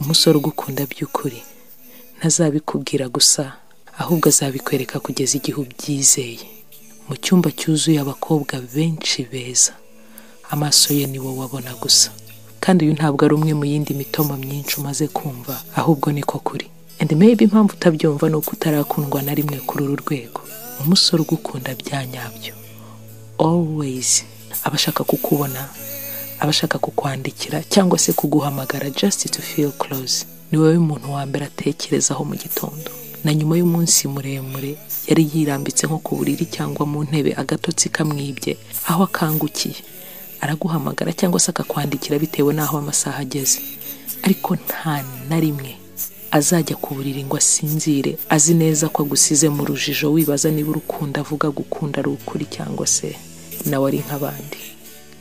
umusore ugukunda by'ukuri ntazabikubwira gusa ahubwo azabikwereka kugeza igihe ubyizeye mu cyumba cyuzuye abakobwa benshi beza amaso ye ni wowe abona gusa kandi uyu ntabwo ari umwe mu yindi mitoma myinshi umaze kumva ahubwo niko kuri and maybe impamvu utabyumva ni uko utarakundwa na rimwe kuri uru rwego umusore ugukunda bya nyabyo always aba ashaka kukubona aba ashaka kukwandikira cyangwa se kuguhamagara just to feel close ni wowe muntu wa mbere atekerezaho mu gitondo na nyuma y'umunsi muremure yari yirambitse nko ku buriri cyangwa mu ntebe agatotsi kamwibye aho akangukiye araguhamagara cyangwa se akakwandikira bitewe n'aho amasaha ageze ariko nta na rimwe azajya ku buriri ngo asinzire azi neza ko agusize mu rujijo wibaza niba urukunda avuga gukunda ari ukuri cyangwa se nawe ari nk'abandi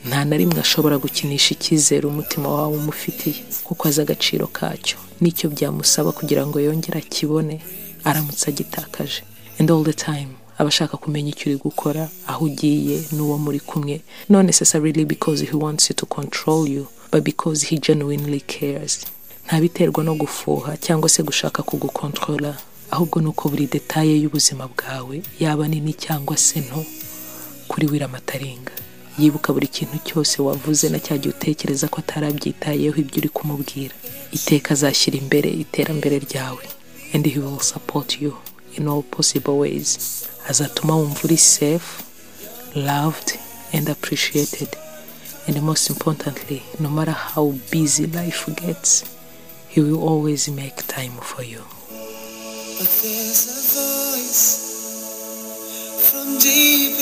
nta na rimwe ashobora gukinisha icyizere umutima wawe umufitiye kuko azi agaciro kacyo n'icyo byamusaba kugira ngo yongere akibone aramutse agitakaje and all the time aba ashaka kumenya icyo uri gukora aho ugiye n'uwo muri kumwe not necessarily because he wants you to control you but because he genuinely cares ntabiterwa no gufuha cyangwa se gushaka kugukontorora ahubwo ni uko buri detaye y'ubuzima bwawe yaba nini cyangwa se nto kuri wiramatarenga yibuka buri kintu cyose wavuze na cya gihe utekereza ko atarabyitayeho ibyo uri kumubwira iteka azashyira imbere iterambere ryawe and he will support you in all possible ways azatuma wumva uri safe loved and appreciated and most importantly no matter how busy life gets he will always make time for you But there's a voice from deep